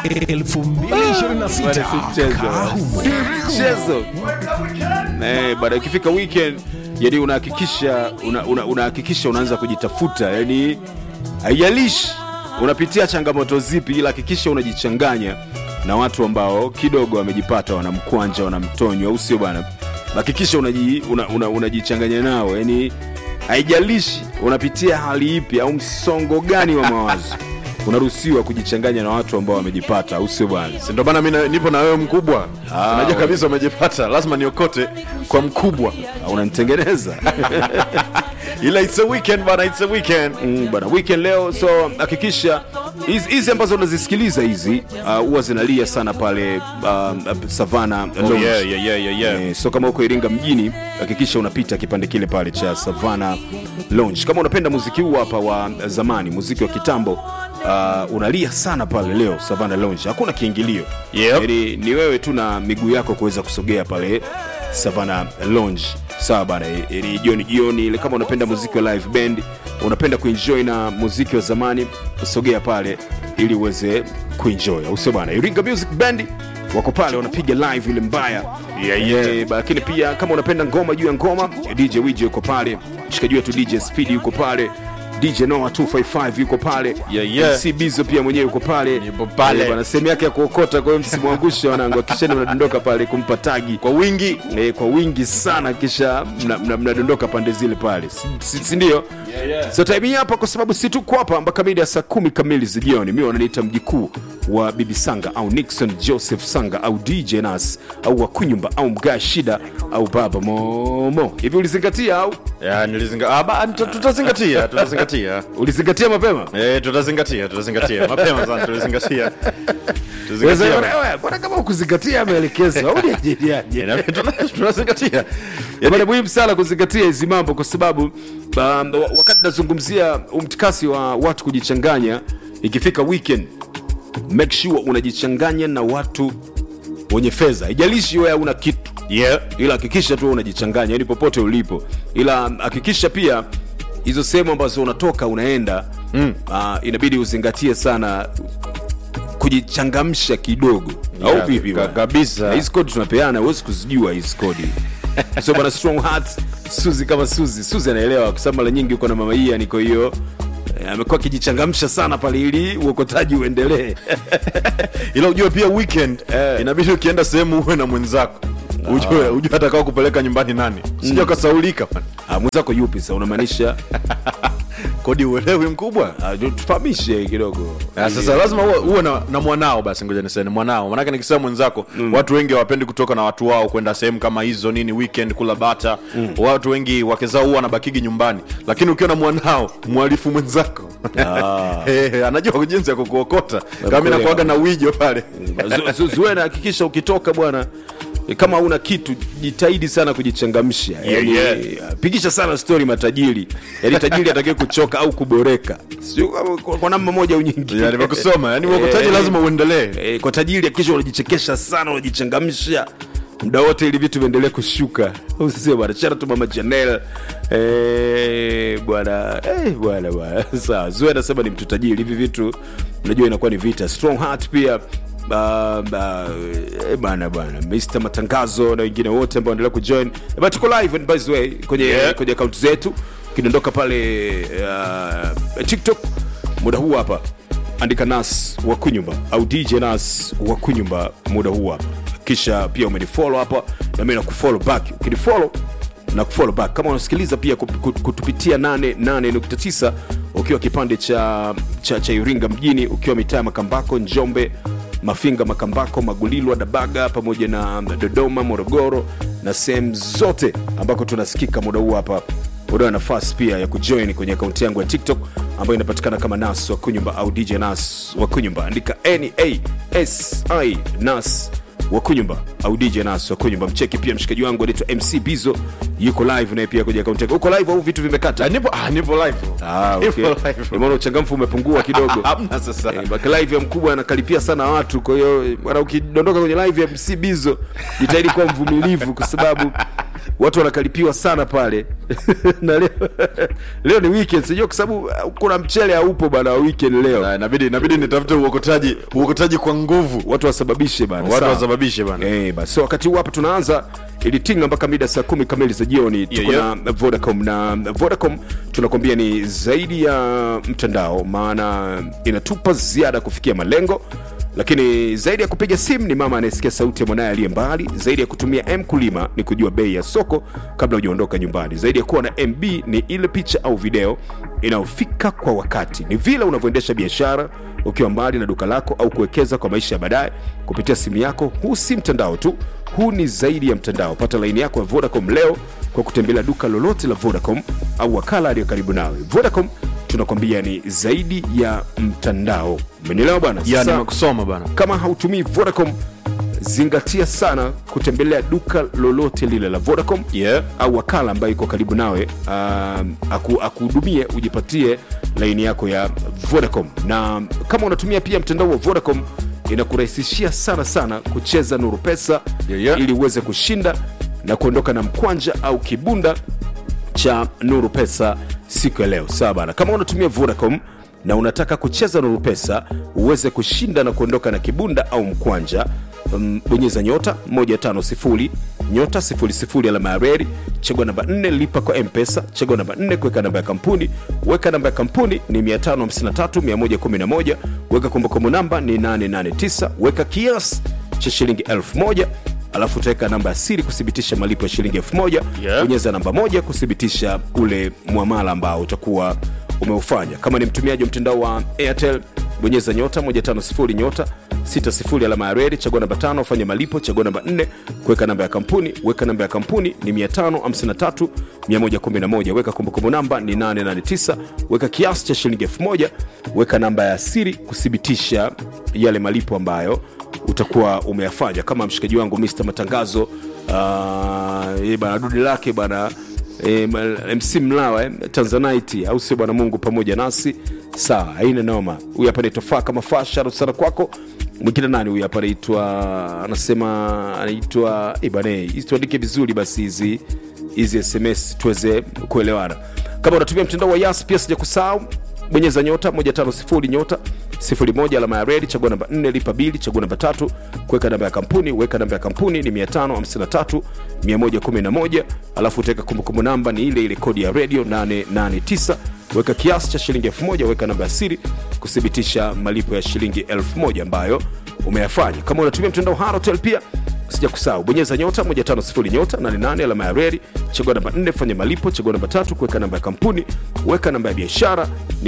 2026 Kahumo. mchezo eh, baada ikifika weekend yani unahakikisha una, una, unahakikisha unaanza kujitafuta yani haijalishi unapitia changamoto zipi ila hakikisha unajichanganya na watu ambao kidogo wamejipata wanamkwanja wanamtonywa au sio bwana hakikisha unajichanganya una, una, unajichanganya nao yani haijalishi unapitia hali ipi au msongo gani wa mawazo unaruhusiwa kujichanganya na watu ambao wamejipata au sio bwana Si ndio maana mi na- nipo na wewe mkubwa unajua kabisa umejipata lazima niokote kwa mkubwa Ah, unanitengeneza ila it's a weekend bana it's a weekend mm, bana weekend leo so hakikisha hizi hizi ambazo unazisikiliza hizi ah, huwa zinalia sana pale uh, savana oh, yeah, yeah, yeah, yeah, yeah. Eh, so kama uko iringa mjini hakikisha unapita kipande kile pale cha savana lounge kama unapenda muziki huu hapa wa zamani muziki wa kitambo uh, unalia sana pale leo savana lounge hakuna kiingilio Yep. Yaani ni wewe tu na miguu yako kuweza kusogea pale savana lounge sawa bana ili jioni jioni ile kama unapenda muziki wa live band unapenda kuenjoy na muziki wa zamani usogea pale ili uweze kuenjoy au sio bana iringa music band wako pale wanapiga live ile mbaya Yeah, yeah. Eh, ba- lakini pia kama unapenda ngoma juu ya ngoma dj wij yuko pale mshikaji wetu dj speed yuko pale dj noa 255 yuko pale Yeah, yeah. MC bizo pia mwenyewe yuko pale Yupo pale. Eh, bwana sehemu yake ya kuokota kwa hiyo msimwangushe wanangu akisheni mnadondoka pale kumpa tagi kwa wingi eh, kwa wingi sana kisha mnadondoka mna, mnadondoka pande zile pale si, si, si ndio Yeah, yeah. so time hii hapa kwa sababu si tuko hapa mpaka mida ya saa kumi kamili za jioni mi wananiita mjikuu wa bibi sanga au nixon joseph sanga au dj nas au wakunyumba au mgaa shida au baba momo hivi ulizingatia au ya nilizinga ah, ba- tuta- tutazingatia tutazingatia ulizingatia mapema Eh, tutazingatia tutazingatia mapema sana tutazingatia Tutazingatia. Wewe, mbona kama ukuzingatia maelekezo au niajiriaje Eh, na- tuna- tunazingatia Bwana, muhimu sana kuzingatia hizi mambo kwa sababu um, wa- wakati nazungumzia umtikasi wa watu kujichanganya ikifika weekend make sure unajichanganya na watu wenye fedha ijalishi wewe una kitu yeah. ila hakikisha tu unajichanganya yani popote ulipo ila hakikisha pia hizo sehemu ambazo unatoka unaenda mm. uh, inabidi uzingatie sana kujichangamsha kidogo Yeah, au vipi ka- bwana? kabisa. Na hizi kodi tunapeana huwezi kuzijua hizi kodi so bwana strong heart suzi kama suzi suzi anaelewa kwa sababu mara nyingi uko na mama hii yani kwa hiyo eh, amekuwa akijichangamsha sana pale ili uokotaji uendelee ila ujue pia weekend Eh. inabidi ukienda sehemu uwe na mwenzako ujue ujue atakao kupeleka nyumbani nani sija ukasaulika man. Ah, mwenzako yupi sa unamaanisha kodi uelewi mkubwa ah, tufahamishe kidogo Ah, sasa lazima uwe, uwe na, na mwanao basi ngoja niseme mwanao manake nikisema mwenzako mm. watu wengi hawapendi kutoka na watu wao kwenda sehemu kama hizo nini weekend kula bata mm. watu wengi wake zao huwa wanabakigi nyumbani lakini ukiwa na mwanao mwalifu mwenzako Eh, anajua jinsi ya kukuokota kama mi nakuaga na wijo pale Zu- zu- zuena hakikisha ukitoka bwana eh, kama una kitu jitahidi sana kujichangamsha yani, yeah. pigisha sana stori matajiri yani tajiri atakiwe kuchoka au kuboreka Sio kama kwa, kwa namna moja au nyingine Ya, nimekusoma yani uokotaji Eh, lazima uendelee eh, kwa tajiri hakikisha unajichekesha sana unajichangamsha muda wote ili vitu viendelee kushuka usio bwana chana tu mama chanel eh, bwana eh, bwana bwana sawa zue anasema ni mtu tajiri hivi vitu unajua inakuwa ni vita strong heart pia Uh, uh, eh, bana bana mr matangazo na wengine wote ambao endelea kujoin Eh, but tuko live and by the way kwenye Yeah. kwenye akaunti zetu kidondoka pale uh, tiktok muda huu hapa andika nas wa kunyumba au dj nas wa kunyumba muda huu hapa kisha pia umenifollow hapa na mimi nakufollow back ukinifollow na kufollow back kama unasikiliza pia kup- kup- kutupitia 88.9 ukiwa kipande cha, cha, cha iringa mjini ukiwa mitaa ya makambako njombe mafinga makambako magulilwa dabaga pamoja na dodoma morogoro na sehemu zote ambako tunasikika muda huu hapa unayo nafasi pia ya kujoin kwenye akaunti yangu ya tiktok ambayo inapatikana kama nas wa kunyumba au dj nas wa kunyumba andika nasi nas wa kunyumba au dj nas wa kunyumba mcheki pia mshikaji wangu anaitwa mc bizo yuko live naye pia kwenye akaunti yake uko live au vitu vimekata Ah, nipo ah, nipo live Ah, Nipo okay. live. Nimeona uchangamfu umepungua kidogo hamna sasa Eh, baki live ya mkubwa anakaripia sana watu kwa hiyo bwana ukidondoka kwenye live ya mc bizo jitahidi kuwa mvumilivu kwa sababu watu wanakalipiwa sana pale na leo, leo ni weekend sijua kwa sababu uh, kuna mchele haupo bana wa weekend leo Ah, inabidi inabidi nitafute uokotaji uokotaji kwa nguvu watu wasababishe bana watu sawa. wasababishe bana Eh, basi so, wakati huu hapa tunaanza ilitinga mpaka mida saa kumi kamili za jioni tuko yeah. na vodacom na vodacom tunakwambia ni zaidi ya mtandao maana inatupa ziada kufikia malengo lakini zaidi ya kupiga simu ni mama anayesikia sauti ya mwanaye aliye mbali zaidi ya kutumia m kulima ni kujua bei ya soko kabla hujaondoka nyumbani zaidi ya kuwa na mb ni ile picha au video inayofika kwa wakati ni vile unavyoendesha biashara ukiwa mbali na duka lako au kuwekeza kwa maisha ya baadaye kupitia simu yako huu si mtandao tu huu ni zaidi ya mtandao pata laini yako ya vodacom leo kwa kutembelea duka lolote la vodacom au wakala aliyo karibu nawe vodacom tunakwambia ni zaidi ya mtandao umenielewa bwana ya Sasa, nimekusoma bana kama hautumii vodacom zingatia sana kutembelea duka lolote lile la vodacom Yeah. au wakala ambayo iko karibu nawe um, aku, akuhudumie ujipatie laini yako ya vodacom na kama unatumia pia mtandao wa vodacom inakurahisishia sana sana kucheza nuru pesa Yeah, yeah. ili uweze kushinda na kuondoka na mkwanja au kibunda cha nuru pesa siku ya leo sawa bana kama unatumia vodacom na unataka kucheza nuru pesa uweze kushinda na kuondoka na kibunda au mkwanja um, bonyeza nyota 150 nyota 00 alama ya reri chagua namba 4 lipa kwa mpesa chagua namba 4 kuweka namba ya kampuni weka namba ya kampuni ni 553111 weka kumbukumbu namba ni 889 weka kiasi cha shilingi 1000 alafu utaweka namba ya siri kuthibitisha malipo ya shilingi 1000 Yeah. bonyeza namba moja kuthibitisha ule mwamala ambao utakuwa umeufanya kama ni mtumiaji wa mtandao wa airtel bonyeza nyota 150 nyota 60 alama ya redi chagua namba tano fanya malipo chagua namba 4 kuweka namba ya kampuni weka namba ya kampuni ni 553 111 weka kumbukumbu namba ni 889 weka kiasi cha shilingi 1000 weka namba ya siri kuthibitisha yale malipo ambayo utakuwa umeyafanya kama mshikaji wangu Mr matangazo uh, eh, bana dudi lake bana eh, ma- mc mlawa eh, tanzanite au sio bwana mungu pamoja nasi sawa haina noma huyu hapa naitwa faa kama faa sharu sana kwako mwingine nani huyu hapa anaitwa anasema anaitwa eh, bana eh, hizi tuandike vizuri basi hizi hizi sms tuweze kuelewana kama unatumia mtandao wa yas pia sija kusahau bonyeza nyota 150 nyota 01 alama ya redi chagua namba 4 lipa bili chagua namba tatu kuweka namba ya kampuni weka namba ya kampuni ni 553 111 alafu utaweka kumbukumbu namba ni ile ile kodi ya redio 889 weka kiasi cha shilingi 1000 weka namba ya siri kuthibitisha malipo ya shilingi 1000 ambayo umeyafanya kama unatumia mtandao harotel pia sija kusahau bonyeza nyota 150 nyota 88 alama ya reri chagua namba 4 fanya malipo chagua namba tatu kuweka namba ya kampuni weka namba ya biashara ni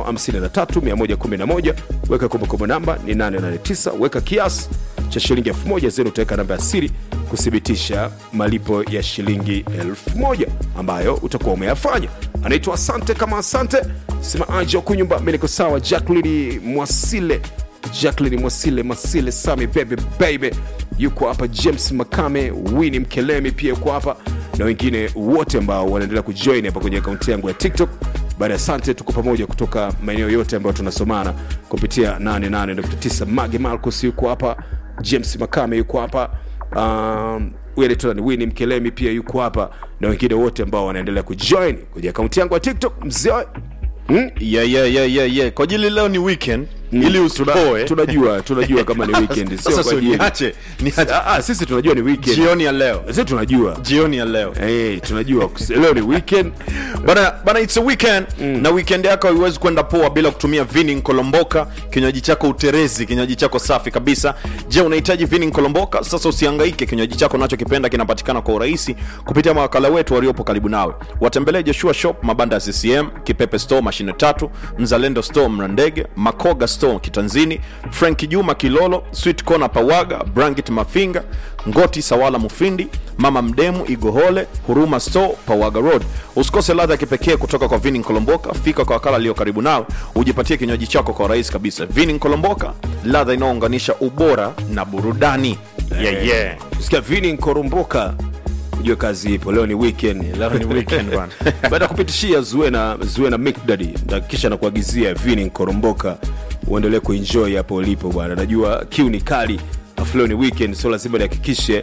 553111 weka kumbukumbu namba ni 889 weka kiasi cha shilingi 1000 zero utaweka namba ya siri kuthibitisha malipo ya shilingi 1000 ambayo utakuwa umeyafanya anaitwa asante kama asante sema aje kunyumba mi niko sawa jacklini mwasile jacklin mwasile masile sami bebe baby yuko hapa james makame wini mkelemi pia yuko hapa na wengine wote ambao wanaendelea kujoin hapa kwenye akaunti yangu ya tiktok baada ya asante tuko pamoja kutoka maeneo yote ambayo tunasomana kupitia 88.9 mage marcus yuko hapa james makame yuko hapa um, huyu anaitwa ni wini mkelemi pia yuko hapa na wengine wote ambao wanaendelea kujoin kwenye akaunti yangu ya tiktok mzee hmm? yeah, yeah, yeah, yeah, yeah. kwa ajili leo ni weekend ili Tuna- usipoe tunajua tunajua kama ni weekend sio sasa kwa si ajili niache niache Ah, ah, sisi tunajua ni weekend jioni ya leo sisi tunajua jioni ya leo hey, tunajua leo ni weekend bana bana it's a weekend na weekend yako haiwezi kwenda poa bila kutumia vinin kolomboka kinywaji chako uterezi kinywaji chako safi kabisa je unahitaji vinin kolomboka sasa usihangaike kinywaji chako unachokipenda kinapatikana kwa urahisi kupitia mawakala wetu waliopo karibu nawe watembelee joshua shop mabanda ya ccm kipepe store mashine tatu mzalendo store mrandege makoga store kitanzini frank juma kilolo sweet corner pawaga brangit mafinga ngoti sawala mufindi mama mdemu igohole huruma store pawaga road usikose ladha ya kipekee kutoka kwa vinin kolomboka fika kwa wakala aliyo karibu nawe ujipatie kinywaji chako kwa rahisi kabisa vinin kolomboka ladha inayounganisha ubora na burudani yeah, yeah. sikia vini nkoromboka ujue kazi ipo leo ni weekend Leo ni weekend bwana. baada ya kupitishia zuena zuena mikdadi kisha nakuagizia vini nkoromboka uendelee kuenjoy hapo ulipo bwana najua kiu ni kali afu leo ni weekend so lazima nihakikishe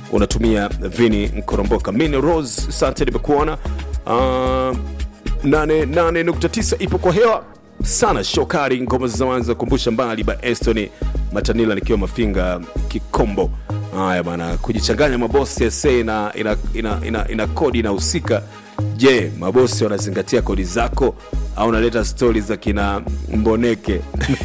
unatumia vini mkoromboka mini rose sante nimekuona uh, 88.9 ipo kwa hewa sana shokari ngoma za zamani za kumbusha mbali ba estoni matanila nikiwa mafinga kikombo haya bana kujichanganya mabosi sa ina, ina, ina, ina, ina kodi inahusika je mabosi wanazingatia kodi zako au unaleta stori za kina mboneke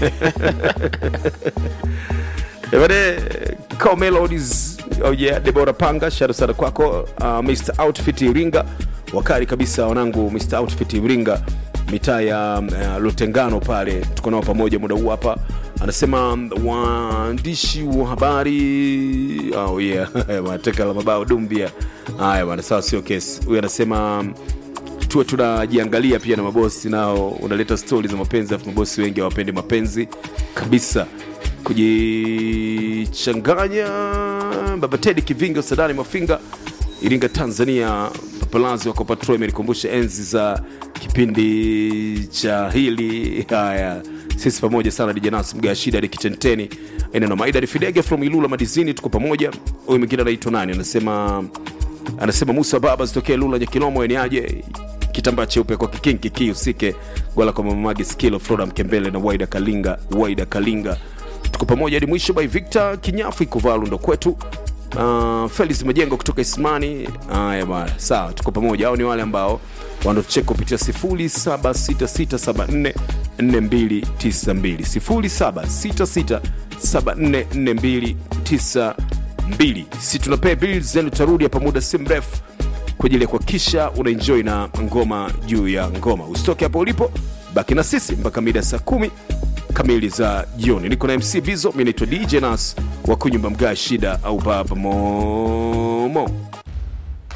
Ebane, Cow Melodies, oh yeah, Debora Panga, sharo sana kwako. Uh, Mr Outfit Iringa, wakali kabisa wanangu, Mr Outfit Iringa, mitaa ya uh, Lutengano pale, tuko nao pamoja muda huu hapa. Anasema waandishi wa habari oh yeah, mateka la mabao dumbia. Haya bwana, sawa, sio kesi. Huyu anasema tuwe tunajiangalia pia na mabosi nao unaleta stori za mapenzi afu mabosi wengi hawapendi mapenzi kabisa kujichanganya baba tedi kivingo sadani mafinga iringa tanzania papalazi wako patro imenikumbusha enzi za kipindi cha hili haya sisi pamoja sana dijanas mgashida ni kitenteni eneno maida fidege from ilula madizini tuko pamoja huyu mwingine anaitwa nani anasema anasema musa baba zitokee lula nyakilomo eniaje kitambaa cheupe kwa kikingi kii usike gola kwa mamagi skilo flora mkembele na waida kalinga waida kalinga tuko pamoja hadi mwisho by victor kinyafu ikuvalu ndo kwetu uh, felis majengo kutoka ismani haya bana sawa tuko pamoja au ni wale ambao wanatucheka kupitia 0766744292 0766744292 si tunapea bills zenu tutarudi hapa muda si mrefu kwa ajili ya kuhakikisha unaenjoy na ngoma juu ya ngoma usitoke hapo ulipo baki na sisi mpaka mida saa kumi kamili za jioni niko na mc vizo mi naitwa dj nas wa kunyumba mgaa shida au baba momo